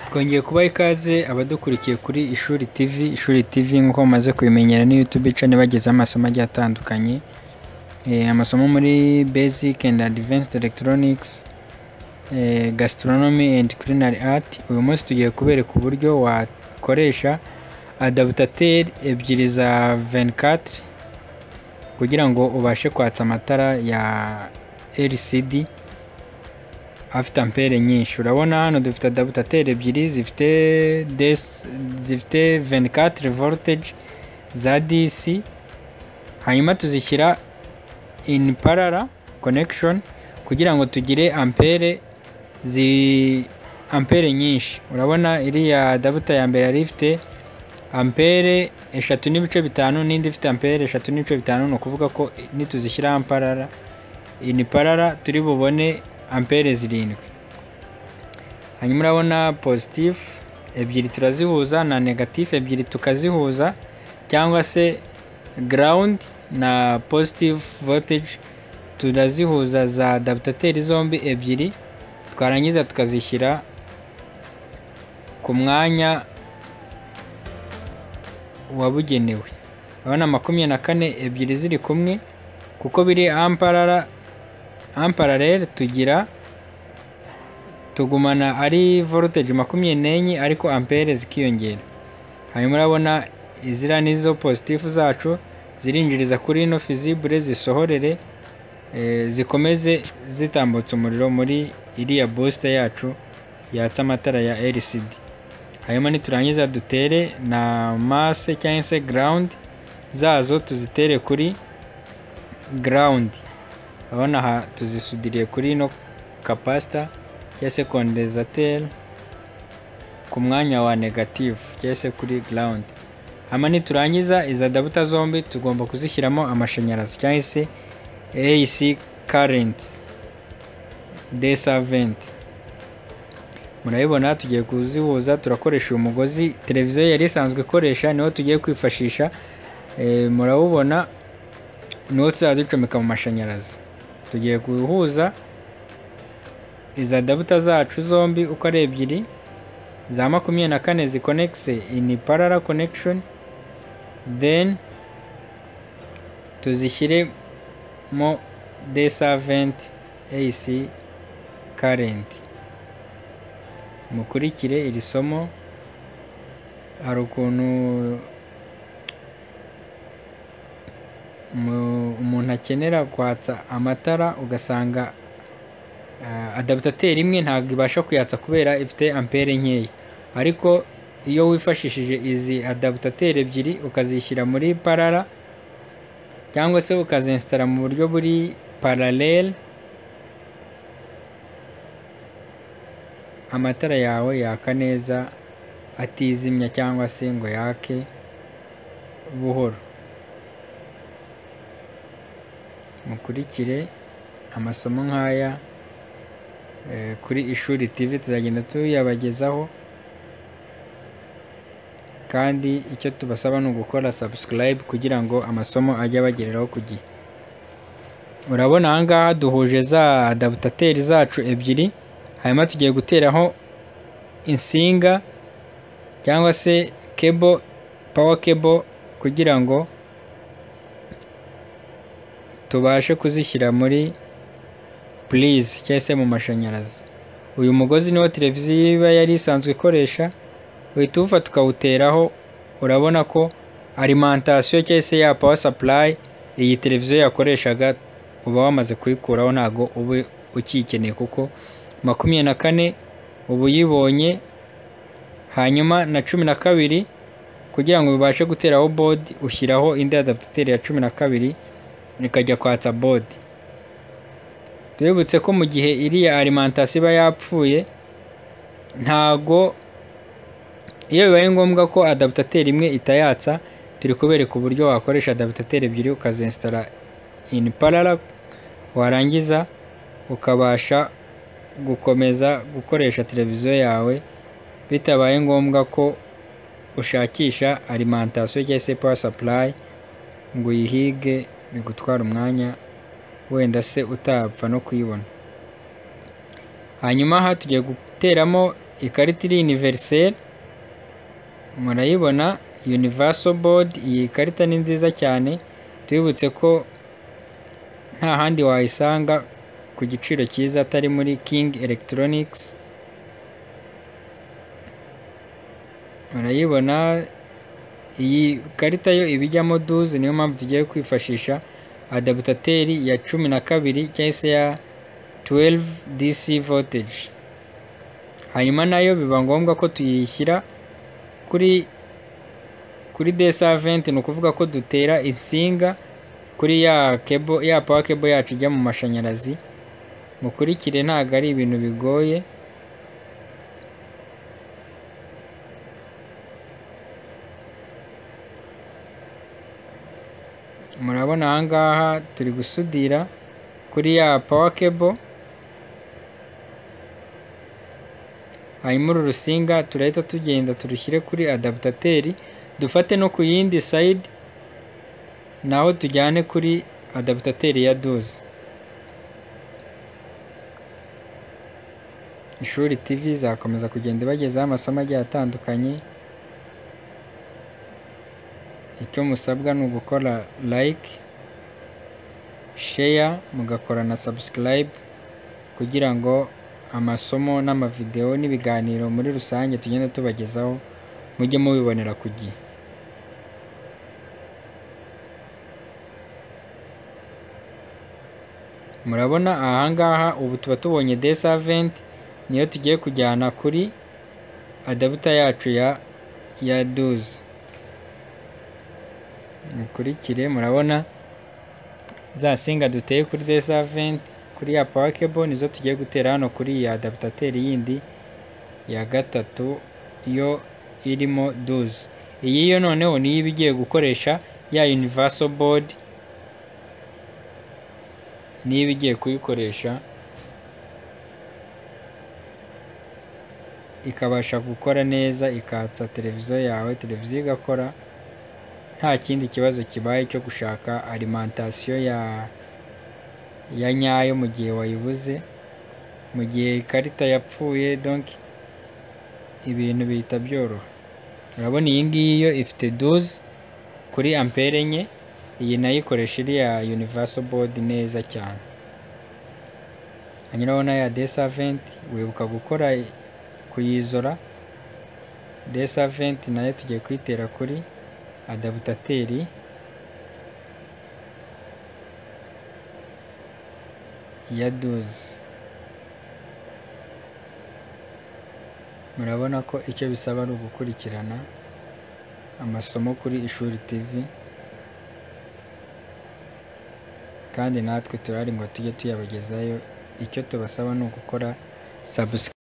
Twongeye kubaha ikaze abadukurikiye kuri Ishuri TV. Ishuri TV nk'uko mumaze kubimenyera ni YouTube ica ibagezaho amasomo agiye atandukanye. Eh, Amasomo muri Basic and Advanced Electronics, eh, Gastronomy and Culinary Art. Uyu munsi tugiye kubereka uburyo wakoresha adaptateur ebyiri za 24 kugira ngo ubashe kwatsa amatara ya LCD afite ampere nyinshi urabona hano dufite adaptateur ebyiri zifite des, zifite 24 voltage za DC hanyuma tuzishyira in parallel connection kugira ngo tugire ampere zi ampere nyinshi urabona iriya adapter ya mbere yari ifite ampere eshatu n'ibice bitanu n'indi ifite ampere eshatu n'ibice bitanu ni ukuvuga ko nituzishyiraho amparara ini parara turi bubone ampere zirindwi hanyuma urabona pozitifu ebyiri turazihuza na negatifu ebyiri tukazihuza cyangwa se garawundi na pozitifu voltage turazihuza za dabutateri zombi ebyiri twarangiza tukazishyira ku mwanya wabugenewe urabona makumyabiri na kane ebyiri ziri kumwe kuko biri ampararere tugira tugumana ari voltage makumyabiri n'enye ariko ampere zikiyongera hanyuma urabona iziriya nizo pozitifu zacu zirinjiriza kuri ino fizibure zisohorere zikomeze zitambutsa umuriro muri iriya bosita yacu yatsa amatara ya LCD hanyuma niturangiza dutere na masse cyangwa se garawundi zazo tuzitere kuri garawundi urabona aha tuzisudiriye kuri ino kapasita cyangwa se kondezateri ku mwanya wa negativu cyangwa se kuri garawundi hanyuma niturangiza iza dabuta zombi tugomba kuzishyiramo amashanyarazi cyangwa se AC karenti desaventi murabibona tugiye kuzihuza turakoresha uyu mugozi televiziyo yari isanzwe ikoresha niwo tugiye kwifashisha murawubona niwo tuzajya ducomeka mu mashanyarazi tugiye guhuza iza dabuta zacu zombi uko ari ebyiri za makumyabiri na kane zikonegise ini parara konegishoni deni tuzishyiremo desaventi eyisi karenti mukurikire iri somo hari ukuntu umuntu akenera kwatsa amatara ugasanga adabutateri imwe ntabwo ibasha kuyatsa kubera ifite ampere nkeya ariko iyo wifashishije izi adabutateri ebyiri ukazishyira muri parara cyangwa se ukazinsitara mu buryo buri paralele amatara yawe yaka neza atizimya cyangwa se ngo yake buhoro mukurikire amasomo nk'aya kuri ishuri TV tuzagenda tuyabagezaho kandi icyo tubasaba ni ugukora subscribe kugira ngo amasomo ajye abagereraho ku gihe urabona ahangaha duhuje za adabutateri zacu ebyiri hanyuma tugiye guteraho insinga cyangwa se kebo pawa kebo kugira ngo tubashe kuzishyira muri purize cyangwa se mu mashanyarazi uyu mugozi niwo televiziyo iba yari isanzwe ikoresha uhita uwufata tukawuteraho urabona ko arimantasiyo cyangwa se ya pawa sapurayi iyi televiziyo yakoreshaga uba wamaze kuyikuraho ntabwo uba ukiyikeneye kuko makumyabiri na kane uba uyibonye hanyuma na cumi na kabiri kugira ngo bibashe guteraho bodi ushyiraho indi adaputateri ya cumi na kabiri ikajya kwatsa bodi tubibutse ko mu gihe iriya arimantasiyo iba yapfuye ntago iyo bibaye ngombwa ko adaputateri imwe itayatsa turi kubereka uburyo wakoresha adaputateri ebyiri ukazinsitara ini parara warangiza ukabasha gukomeza gukoresha televiziyo yawe bitabaye ngombwa ko ushakisha arimantasiyo cyangwa se pawa sapurayi ngo uyihige bigutwara umwanya wenda se utapfa no kuyibona hanyuma aha tugiye guteramo ikarita iri univeriseri murayibona universal board iyi karita ni nziza cyane tubibutse ko nta handi wayisanga ku giciro cyiza atari muri king electronics murayibona iyi karita yo ibijyamo duze niyo mpamvu tugiye kwifashisha adabutateri ya cumi na kabiri cyangwa se ya 12 dc voltage hanyuma nayo biba ngombwa ko tuyishyira kuri kuri desaventi ni ukuvuga ko dutera insinga kuri ya kebo ya pawa kebo yacu ijya mu mashanyarazi mukurikire ntabwo ari ibintu bigoye murabona ahangaha turi gusudira kuri ya pawa kebo hanyuma uru rusinga turahita tugenda turushyire kuri adabutateri dufate no ku yindi sayidi naho tujyane kuri adabutateri ya doze ishuri tv izakomeza kugenda ibagezaho amasomo agiye atandukanye icyo musabwa ni ugukora like share mugakora na subscribe kugira ngo amasomo n'amavidewo n'ibiganiro muri rusange tugenda tubagezaho mujye mubibonera ku gihe murabona ahangaha ubu tuba tubonye desaventi niyo tugiye kujyana kuri adabuta yacu ya ya duze mukurikire murabona za singa duteye kuri desaventi kuri ya pawakebo nizo tugiye gutera hano kuri iyi adabutateri yindi ya gatatu yo irimo duze iyi yo noneho niyo iba igiye gukoresha ya universal board niba igiye kuyikoresha ikabasha gukora neza ikatsa televiziyo yawe televiziyo igakora nta kindi kibazo kibaye cyo gushaka alimantasiyo ya ya nyayo mu gihe wayibuze mu gihe ikarita yapfuye donki ibintu bihita byoroha urabona iyi ngiyi yo ifite duze kuri ampere enye iyi nayo ikoresha iriya universal board neza cyane hanyuraho nayo ya desaventi wibuka gukora kuyizora desaventi nayo tugiye kuyitera kuri adabutateri ya duze murabona ko icyo bisaba ari ugukurikirana amasomo kuri ishuri tv kandi natwe turari ngo tujye tuyabagezayo icyo tubasaba ni ugukora sabusikaripu